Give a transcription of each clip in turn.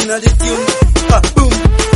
Tuna the tune. Ah, boom.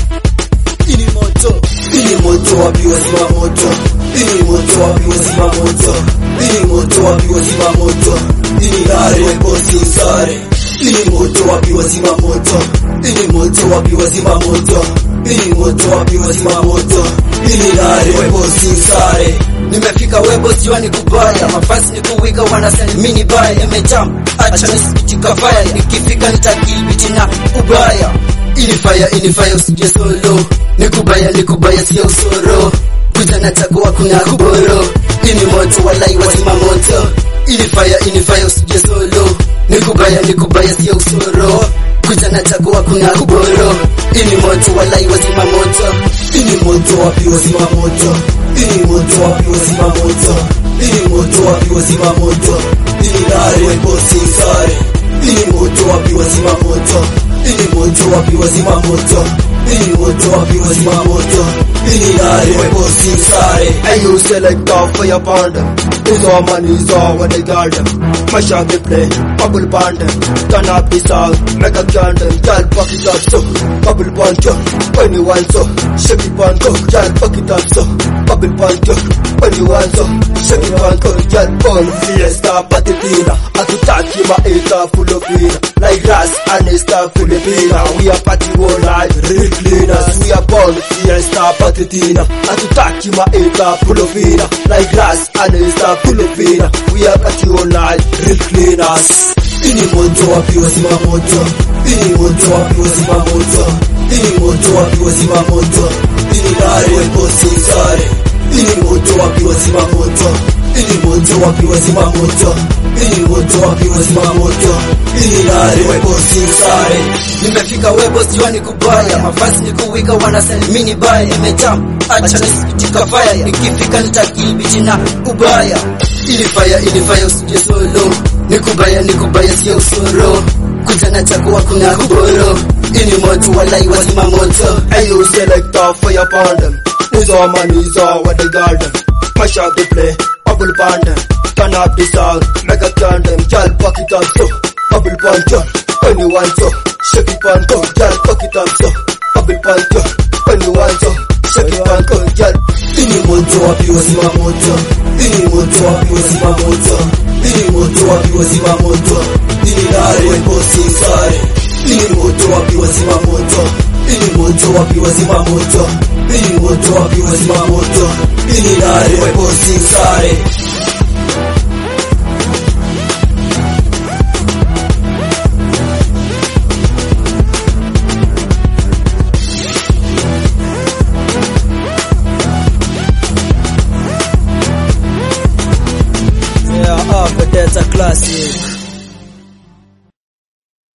Ini moto. Ini moto wapi wazima moto. Ini moto wapi wazima moto. Ini moto wapi wazima moto. Ini lare bosi sare. Ini moto wapi wazima moto. Ini moto wapi wazima moto. Ini moto wapi wazima moto. Ini lare bosi sare. Nimefika webo siwani kubaya mafasi ni kuwika wanasani mini baya imejam acha nisikitika fire nikifika nitakilbiti na ubaya ini fire ini fire usije solo nikubaya nikubaya sio usoro kuja na chagua kuna kuboro ini moto walai wazima moto ini fire ini fire usije solo nikubaya nikubaya sio usoro kuja na chagua kuna kuboro ini moto walai wazima moto ini moto wapi wazima moto ini moto wapi wazima moto ini moto wapi wazima moto ini lare bosi sare ini moto wapi wazima moto ini moto wapi wazima moto ini moto wapi wazima moto ini lare bosi sare And you select off for your band. It's all money, it's all what they got them. Mash up the play, bubble band. Turn up the sound, make a candle. Girl, fuck it up so. Bubble band, yo. When you want so. Shake it band, go. Girl, fuck it up so. Bubble band, yo. When you want so. Shake it band, go. Girl, born fiesta, patitina. Atutaki maita full of vina. Like grass and a star Filipina. We are party all night, real cleaners. We are born fiesta, patitina. Atutaki maita full of vina. Like grass and a star Filipina. We are party all night, real cleaners. ini moto wapi wazima moto ini moto wapi wazima moto ini moto wapi wazima moto ini lare bosi sare ini moto wapi wazima moto ini moto wapi wazima moto ini moto wapi wazima moto ini lare bosi sare nimefika webo siwani kubaya mafasi ni kuwika wanasalimini baya imejam acha nisikitika fire nikifika nitakilbichi na ubaya ili fire ili fire usije solo nikubaya nikubaya sio usoro kuja na chakua kuna kuboro ini moto walai wazima moto And you select off for your band. It's all money, it's all what they got them. Mash up the play, bubble band. Turn up the sound, make a candle. Girl, fuck it up so. Bubble band, yo. When you want so. Shake it band, go. Girl, fuck it up so. Bubble band, yo. When you want so. Shake it band, go. Girl, ini moto wapi wazima moto ini moto wapi wazima moto ini moto wapi wazima moto ini lare bosi sare ini moto wapi wazima moto ini moto wapi wazima moto ini moto wapi wazima moto ini lare bosi sare Yeah, up, but that's a classic.